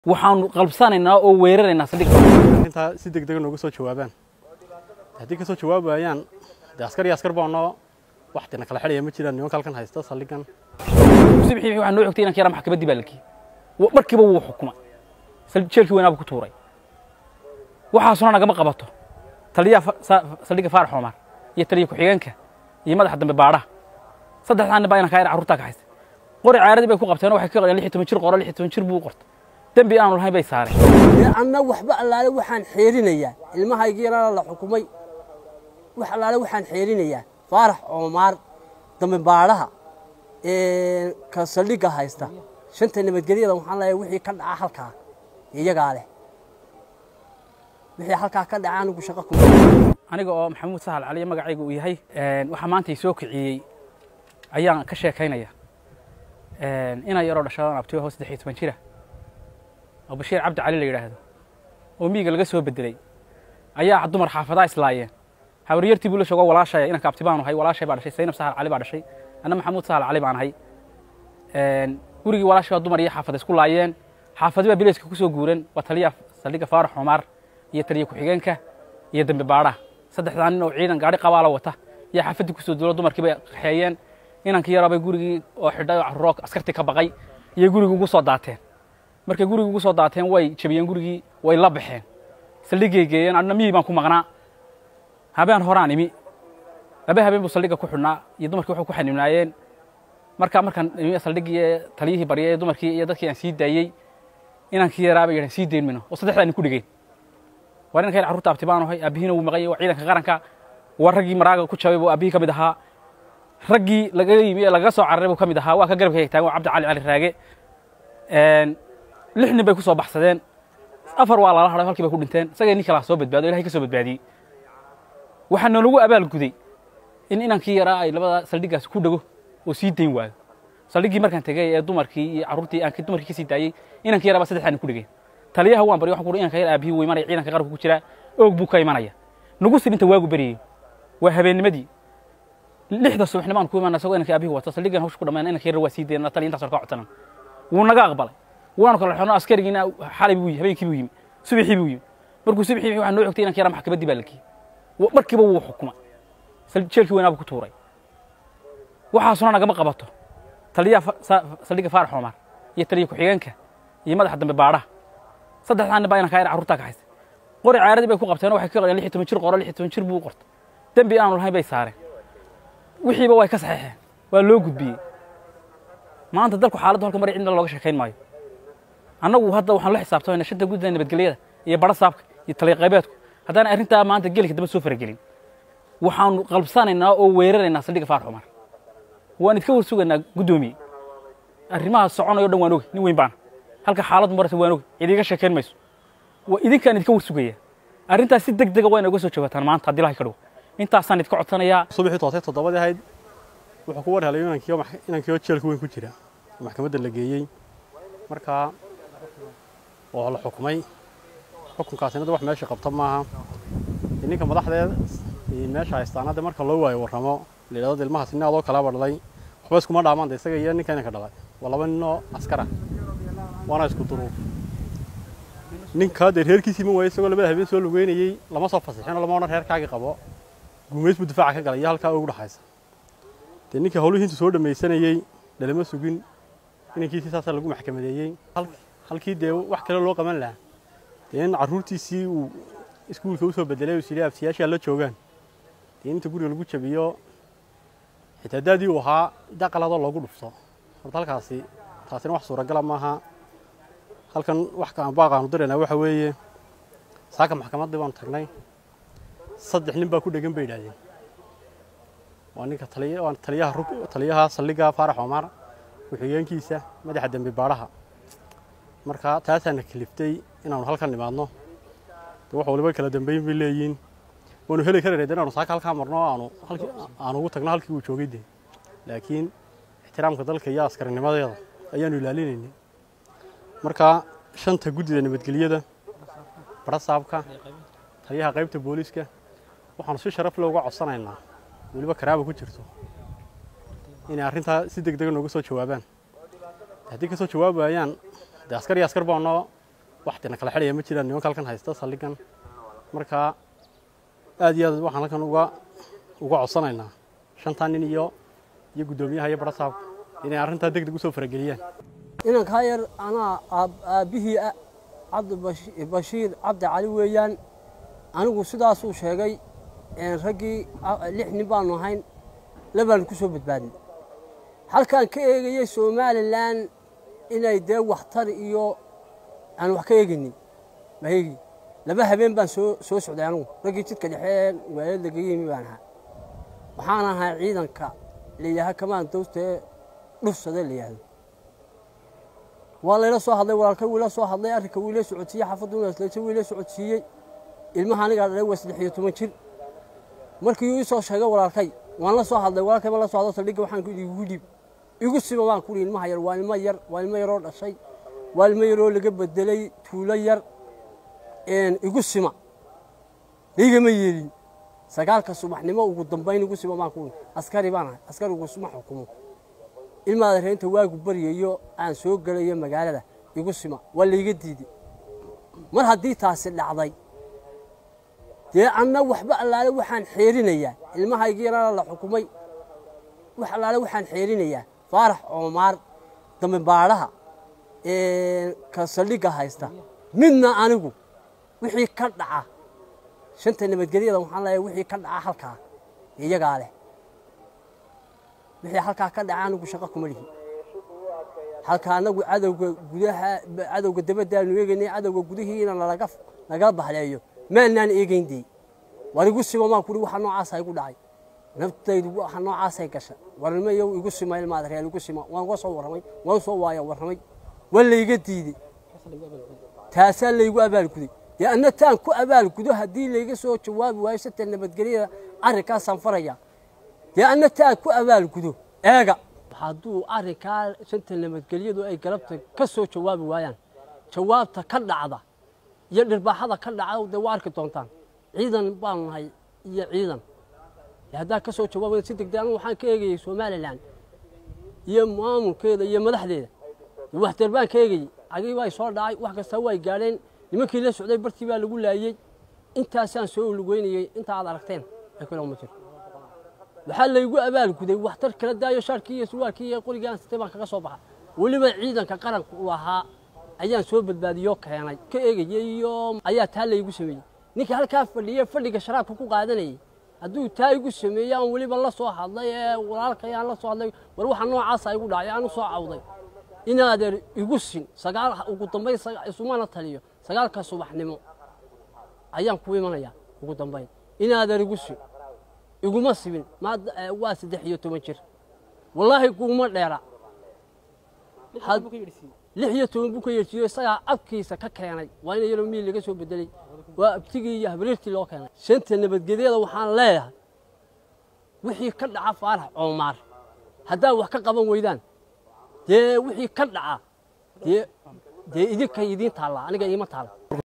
waxaanu qalbsanaynaa oo weeraraynaa saldhigga intaa si deg dega nooga soo jawaabaan haddii ka soo jawaabayaan dee askar iyo askar baanoo waxtina kala xidhaya ma jiraan nimanka halkan haysta saldhiggan subixii waxaa noo xogtay inanka yaraa maxkamaddii baa lakiyey markiiba wuu xukumay jeelkii weynaaba ku tuuray waxaasuna nagama qabato taliyaha saldhigga faarax omar iyo taliya ku-xigeenka iyo madaxa dambe baadhaha saddexdaa nin baa inanka yar carruurtaa ka haystay qori caaradii bay ku qabteen oo waxay ka qoreen lix iyo toban jir qoro lix iyo toban jir buu u qortay dembi aanu lahayn bay saareen dee anna waxba allaale waxaan xeerinayaa ilmahaygiina la xukumay wax allaale waxaan xeerinayaa faarax oomaar dambe baadhaha ka saldhigga haysta shanta nabadgelyada waxaan leeyahay wixii ka dhaca halkaa iyagaa leh wixii halkaa ka dhaca anigu shaqo kuma aniga oo maxamuud sahal caliya magacayga uu yahay waxaa maanta i soo kiciyey ayaan ka sheekaynaya inaan yaroo dhashadan abtiyo hoos saddex iyo toban jira oo bashiir cabdi cali la yidhaahdo oo miyiga laga soo bedelay ayaa dumar xaafadaa islaayeen habaryartii buu la shoogo walaashaya inanka abti baanu ahay walaashay baa dhashay saynab sahal cali baa dhashay anna maxamuud sahal cali baan ahay gurigii walaashay baa dumar iyo xaafada isku laayeen xaafadi baa bilayska ku soo guuran waa taliyaha saldhigga faarax xumaar iyo taliya ku-xigeenka iyo dambe baadhaha saddexdaa nin oo ciidan gaadhi qabaala wata iyo xaafaddii kusoo duulo dumarkii bay qaxeeyeen inankii yaraa bay gurigii oo xidhay oo carruuroo askartii ka baqay iyo gurigii ugu soo daateen markay gurigii ugu soo daateen way jabiyeen gurigii way la baxeen saldhiggay geeyeen adna miyii baan ku maqnaa habeen horaan imi laba habeen buu saldhigga ku xidhnaa iyo dumarkii waxay ku xanimnaayeen markaa markaan imi saldhiggii taliyihii barya ee dumarkii iyo dadkii aan sii daayey inankii yaraa bay yidhahen sii dayn mayno oo saddexdaa nin ku dhigeen waa ninka yar carruurta abti baan ahay aabihiina wuu maqan yahay waa ciidanka qaranka waa raggii maraaga ku jabay buu aabihii ka mid ahaa raggii laga yimi ee lagaga soo cararay buu ka mid ahaa waa ka garabka taagan waa cabdi cali cali raage lix nin bay ku soo baxsadeen afar waa lala hadhay halkii bay ku dhinteen isagay nin kalaa soo badbaado ilahay ka soo badbaadiyey waxaa noolagu abaalguday in inankii yaraa ay labada saldhiggaas ku dhego oo sii dayn waayo saldhiggii markaan tegey ee dumarkii iyo carruurtii aan dumarkii ka sii daayey inankii yaraa baa saddexdaa nin ku dhigeen taliyaha waan baryo waxaan ku inanka yar aabihii wuu imanaya ciidanka qaranka ku jiraa oog buu ka imanaya nagu sirinta waagu beryayey waa habeennimadii lixda subaxnimo aan ku imaana isagoo inanka aabihii wata saldhiggan hawsha ku dhammayn inanka yar waa sii dayn taliya intaas ka codsanan wuu naga aqbalay waanu kala xidhno askarigiina xalay buu habeenkii buu yimi subaxii buu yimi markuu subaxii waxaa noo xogtay inanka yaraa maxkamaddii baa lakiyey markiiba wuu xukumay jeelkii weynaaba ku tuuray waxaasuna nagama qabato taliyaha saldhigga faarax omar iyo taliya ku-xigeenka iyo madaxa dambe baadhaha saddexdaa nin baa inanka yar carruurtaa ka haystay qori caaradii bay ku qabteen oo waxay ka qoreen lix iyo toban jir qoro lix iyo toban jir buu u qortay dembi aanu lahayn bay saareen wixiiba way ka saxeexeen waa loo gudbiyey maanta dalku xaaladdu halka mari cidna looga sheekayn maayo annagu hadda waxaan la xisaabtamayna shanta guddida nabadgelyada iyo badha saabka iyo taliya qaybeedku haddaan arrintaa maanta gelika daba soo faragelin waxaanu qalbsanaynaa oo weeraraynaa saldhigga faarax cumar waan idka war sugaynaa guddoomiye arrimaha soconayo dhan waan oge nin weyn baana halka xaaladdu marata waan oge idiga sheekayn mayso waa idinkaan idka war sugaya arrintaas si deg dega waa inaga soo jawaataan maanta haddii ilahay ka dhow intaasaan idka codsanayaa subaxii toosay toddobadii ahayd wuxuu ku war helay inankii oo jeelka weyn ku jira oo maxkamadda la geeyey markaa oo la xukumay xukunkaasina de wax meesha qabta maaha ninka madaxdeed meesha haystaana de marka loo waayo warramo la yidhahdo ilmahaas nin adoo kalaba dhalay waxba iskuma dhaamaan de isaga iyo ninka inanka dhalay waa laba ninoo askara waana isku duruuf ninkaa dee reerkiisii ma waayo isagoo labada habeen soo lugeynayey lama soo fasixino lama odhan reerkaagii qabo gumays buu difaaca ka galay iyo halkaa ugu dhaxaysa dee ninkii howlihii intuu soo dhamaysanayey dhalama sugin inankiisii saasaa lagu maxkamadeeyey halkii dee wax kale loo qaban lahaa dee in carruurtiisii uu iskuulka usoo bedelay uu sidhi abtiyaashaa la joogaan dee inta guriga lagu jabiyo xitaa daadii uu ahaa daqaladoo loogu dhufto horta halkaasi taasina wax suuragala maaha halkan wax baaqaanu diraynaa waxa weeye saaka maxkamaddii baanu tagnay saddex nin baa ku dhegan bay yidhahdeen waa ninka waa taliyaha taliyaha saldhigga faarax omar ku-xigeenkiisa madaxa dembi baadhaha marka taasaana kaliftay inaanu halkan nimaadno de wax waliba kala dambeyn bay leeyihiin waanu heli karayna de inaanu saaka halkaa marno aanu aanu ugu tagno halkii uu joogay dee laakiin ixtiraamka dalka iyo askarinimadeeda ayaanu ilaalinaynay marka shanta guddida nabadgelyada barasaabka taliyaha qaybta booliiska waxaanu si sharaf leh uga codsanaynaa weliba karaaba ku jirto inay arrintaa si deg dega nooga soo jawaabaan haddii ka soo jawaabayaan dee askar iyo askar baanoo waxtina kala xidhaya ma jiraan nimanka halkan haysta saldhigan marka aad iyo aad waxaan halkan uga uga codsanaynaa shantaa nin iyo iyo guddoomiyaha iyo barasaabka inay arrintaa deg deg usoo farageliyaan inankaa yar anaa aabbihii ah cabdibashiir cabdi cali weeyaan anigu sidaasuu sheegay raggii lix nin baanu ahayn labaan ku soo badbaadnay halkaan ka eegayey somalilan inay dee waxtar iyo aan wax ka eegaynin ma eegi laba habeen baan soo soo socday anigu raggii jidka dhexeen magaalada laga yimi baan ahaa waxaan ahaa ciidanka layidhaaha kamaan dawsta ee dhufsade la yidhaahdo waa layla soo hadlay walaalkay wiila soo hadlay arrinka wiila socodsiiyey xaafaduna isleeje wiila socodsiiyey ilmaha anigaa dhalay waa saddex iyo toban jir markii ii soo sheegay walaalkay waan la soo hadlay walaalkay baan la soo hadlo saldhigga waxaan ku igu dhiib igu sima baan ku ilmaha yar waa ilmo yar waa ilmo yaroo dhashay waa ilmo yaroo laga bedelay tuulo yar igu sima laygama yeelin sagaalka subaxnimo ugu dambayn igu sima baan ku askari baan ahay askarigu suma xukumo ilmaada reenta waagu baryayo aan soo gelayo magaalada igu sima waa layga diiday mar haddii taasi dhacday dee anna waxba allaale waxaan xeerinayaa ilmahaygi yarana la xukumay wax allaale waxaan xeerinayaa faarax oomaar dambe baadhaha ka saldhigga haysta midna anigu wixii ka dhaca shanta nabadgelyada waxaan leeyahay wixii ka dhaca halkaa iyagaa leh wixii halkaa ka dhaca anigu shaqo kuma lihi halka anagu cadowga gudaha cadowga dabadaanu eegaynay cadowga gudihiina nalaga nagala bahleeyo maanaan eegayn dee war igu sima maan kuri waxa noocaasa igu dhacay naftaydu waxa noocaasay gasha warnimo iyow igu sima ilmaada reer igu sima waan uga soo warramay waan soo waaya warramay waa layga diidey taasaa laygu abaalguday dee anna taan ku abaalgudo haddii layga soo jawaabi waayo sata nabadgelyada arrinkaasaan faraya dee anna taan ku abaalgudo eega hadduu arrinkaa shanta nabadgelyadu ay galabta ka soo jawaabi waayaan jawaabta ka dhacda iyo dhirbaaxada ka dhacda dee waa arki doontaan ciidan baanu nahay iyo ciidan haddaa ka soo jawaabaya si degdeg anigu waxaan ka eegayey somalilan iyo maamulkeeda iyo madaxdeeda waxtar baan ka eegayey cagii baa soo dhacay wax kasta way gaadheen nimankii la socday bartii baa lagu laayey intaasaan soo lugeynayey inta aad aragteen ee kale ma jiro waxaa laygu abaalguday waxtar kala daayo shaarkii iyo surwaalkii iyo qorigii aan sitay baan kaga soo baxa weliba ciidanka qaranka uu ahaa ayaan soo badbaadiyoo keenay ka eegayey iyo ayaa taa laygu sameeyey ninkii halkaa fadhiyey fadhiga sharaabka ku qaadanayey hadduu taa igu sameeyey aan weliba la soo hadlay ee walaalkay aan la soo hadlay war waxa noocaasa igu dhacay aan u soo cawday inaadeer igu sin sagaal ugu dambayn isumana taliyo sagaalka subaxnimo ayaan ku imanayaa ugu dambayn inaadeer igu sin iguma sibin waa saddex iyo toban jir wallaahi kuguma dheera lix iyo toban buu ka yeersiiyo isagaa abkiisa ka keenay waa in yaro miil laga soo bedelay waa abtigii iyo habriirtii loo keenay shanta nabadgelyada waxaan leeyahay wixii ka dhaca faarax coomaar haddaa wax ka qaban weydaan dee wixii ka dhaca dee dee idinka idiin taallaa aniga iima taalla